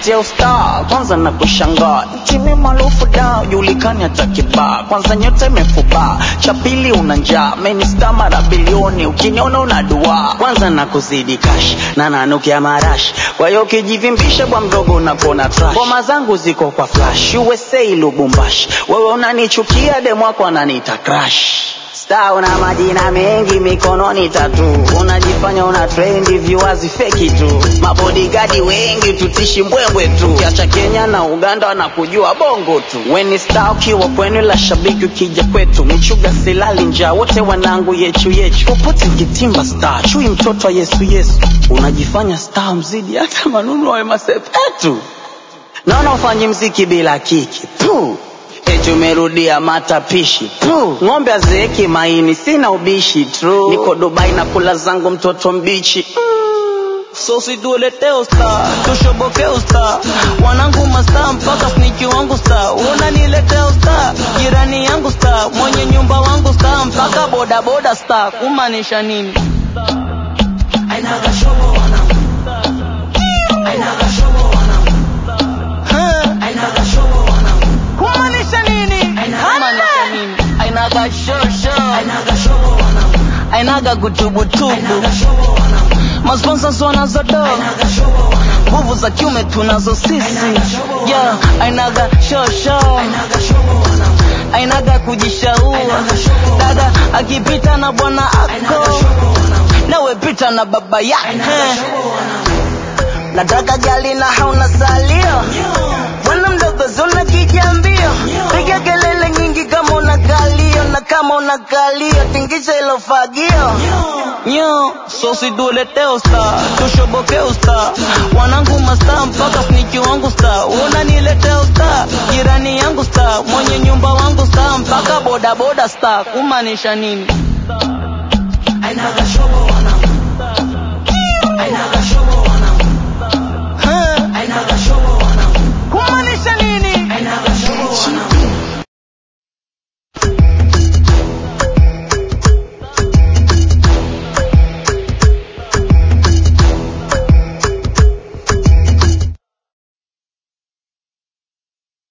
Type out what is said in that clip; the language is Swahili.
unaniletea usta kwanza na kushangaa timu maarufu da julikani hata kibaa kwanza nyota imefuba cha pili una njaa menista mara bilioni ukiniona una dua kwanza na kuzidi kash na nanukia marash kwa hiyo ukijivimbisha bwa mdogo unakona trash ngoma zangu ziko kwa flash USA Lubumbashi wewe unanichukia demwako ananiita crash Star una majina mengi mikononi tatu, unajifanya una trendi viewers feki tu, mabodigadi wengi tutishi mbwembwe tu, kiacha Kenya na Uganda wanakujua bongo tu. Weni star ukiwa kwenu, la shabiki ukija kwetu, michuga silali njaa, wote wanangu yechu yechu, popote kitimba star, chui mtoto wa Yesu Yesu, unajifanya star mzidi hata manunu wa masepetu, naona ufanyi mziki bila kiki Puh. Eti umerudia matapishi Puh. ng'ombe azeeki maini, sina ubishi true. Niko Dubai na kula zangu mtoto mbichi so situletee usta tushoboke usta wanangu masta mpaka sniki wangu sta unaniletea usta jirani yangu sta mwenye nyumba wangu sta mpaka bodaboda sta kumaanisha nini Ainaga shobo wanangu. Ainaga shobo wanangu. Huh? Ainaga shobo wanangu. kumaanisha nini Aina- kumaanisha nini ainaga shosho Ainaga shobo wanangu. ainaga kutubutubu Ainaga shobo wanangu. masponsors wanazodo Ainaga shobo wanangu. nguvu za kiume tunazo sisi yeah, ainaga shosho Ainaga shobo wanangu. ainaga kujishaua dada akipita na bwana Ainaga ako shobo wanangu. nawe pita na baba Ainaga yake shobo wanangu. nataka gali na hauna salio bwana mdogo zuna kijambio piga kelele nyingi kama una kalio na kama una kalio tingisha ilo fagio nyo so situletee usta tushoboke usta wanangu masta mpaka sniki wangu sta unaniletea usta jirani yangu sta mwenye nyumba wangu sta mpaka bodaboda sta kumaanisha nini Ainaga shobo